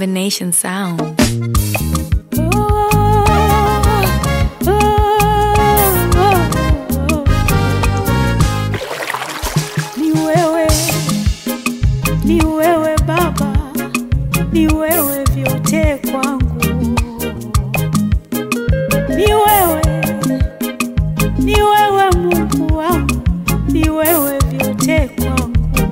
combination sound. Ni wewe, ni wewe Baba, ni wewe vyote kwangu. Ni wewe, ni wewe Mungu wangu, ni wewe vyote kwangu.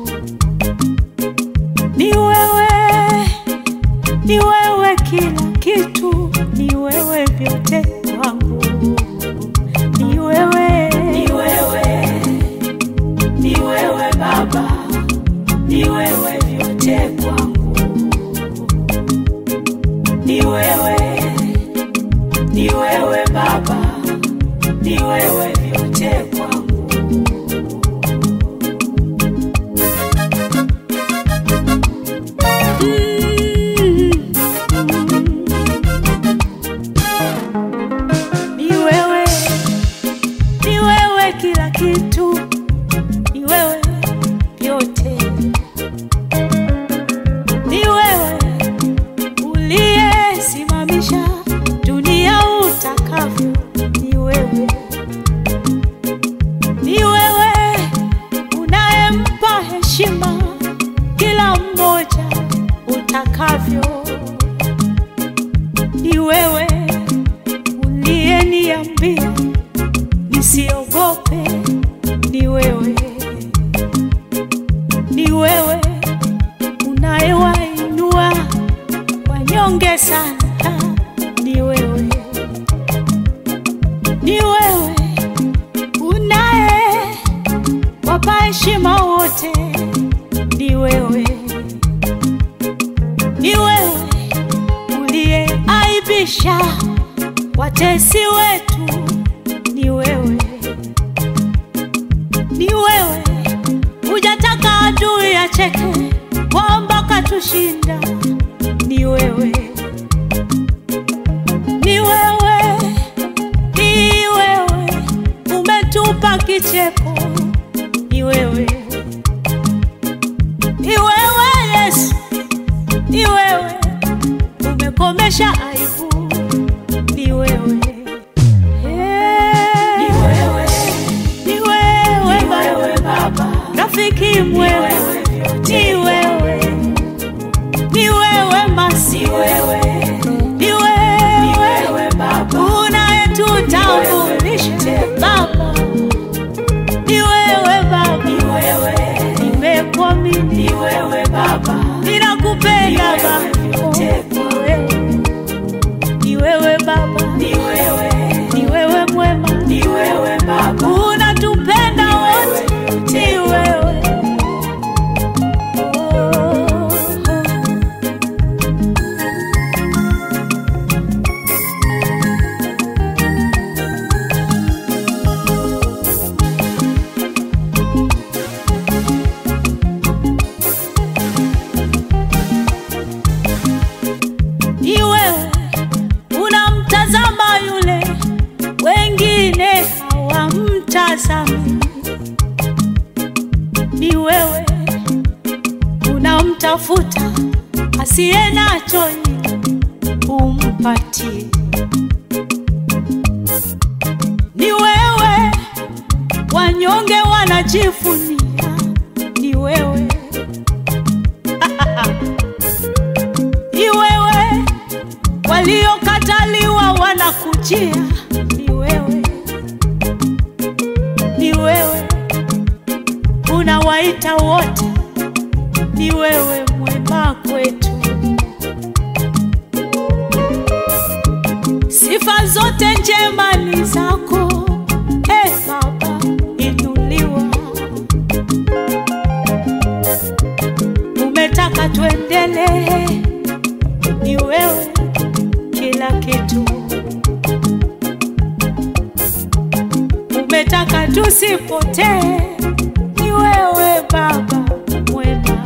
Ni wewe, ni wewe kila kitu, ni wewe vyote kwangu. Ni wewe, ni wewe ni wewe Baba, ni wewe vyote kwangu. Ni wewe, ni wewe Baba, ni wewe vyote kwangu. Ni wewe, ni wewe kila kitu ni wewe vyote, ni wewe uliyesimamisha dunia utakavyo, ni wewe, ni wewe unayempa heshima kila mmoja utakavyo, ni wewe uliyeniambia nisiogope, ni wewe ni wewe unayewainua wanyonge sana, ni wewe, ni wewe unaye wapa heshima wote, ni wewe, ni wewe uliyeaibisha watesi wetu, ni wewe, ni wewe hujataka adui acheke kwamba katushinda. Ni wewe, ni wewe, ni wewe umetupa kicheko. Ni wewe, ni wewe Yesu, ni wewe umekomesha aibu. Ni wewe, ni wewe, ni wewe Baba, rafiki mwema, ni wewe, ni wewe masi, ni wewe Baba, unayetutambulisha Baba, ni wewe Baba, nimekuamini, ni wewe Baba, ninakupenda Baba, ni wewe Baba, ni wewe, ni wewe mwema, ni wewe Baba, unatupenda wote, ni wewe oh. ni wewe unamtazama yule wengine hawamtazami, ni wewe unamtafuta asiye nacho ili umpatie, ni wewe wanyonge wanajifunia, ni wewe ni wewe waliokataliwa wanakujia, ni wewe, ni wewe unawaita wote, ni wewe mwema kwetu. Sifa zote njema ni zako, e Baba, inuliwa. Umetaka tuendelee ni wewe kila kitu, umetaka tusipotee, ni wewe Baba mwema.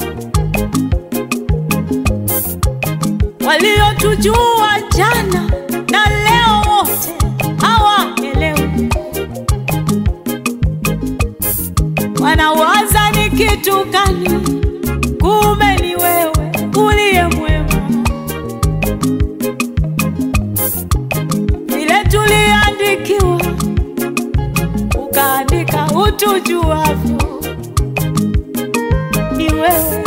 Waliotujua jana na leo wote hawaelewi, wanawaza ni kitu gani? Kumbe ni wewe uliye mwema. ukaandika utujuavyo. Ni wewe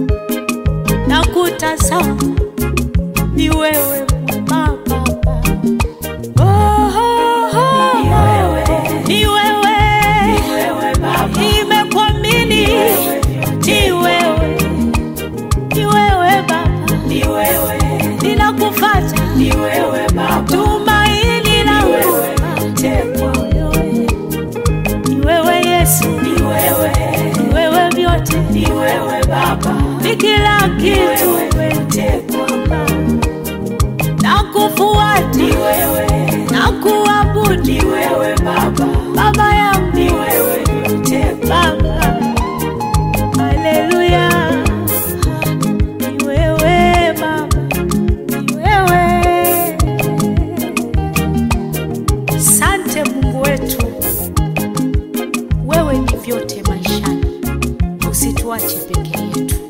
nakutazama, ni wewe mwema Baba. Oh, oh, oh. Ni wewe. Ni wewe. Ni wewe Baba. Nimekuamini. Ni wewe. Ni wewe Baba. Ni wewe. Ninakufuata. Ni wewe Baba. Tumaini langu. wewe mtekwa. Ni wewe Yesu. Ni wewe. Ni wewe vyote. Ni wewe Baba. Ni kila Ni kitu. wewe mtekwa. Nakufuata. Ni wewe. Nakuabudu. Ni wewe Baba. Baba yangu. Ni wewe mtekwa. Baba. Haleluya. Ni wewe Baba. Ni wewe. Sante Mungu wetu. Wewe ni vyote maishani. Usituache peke yetu.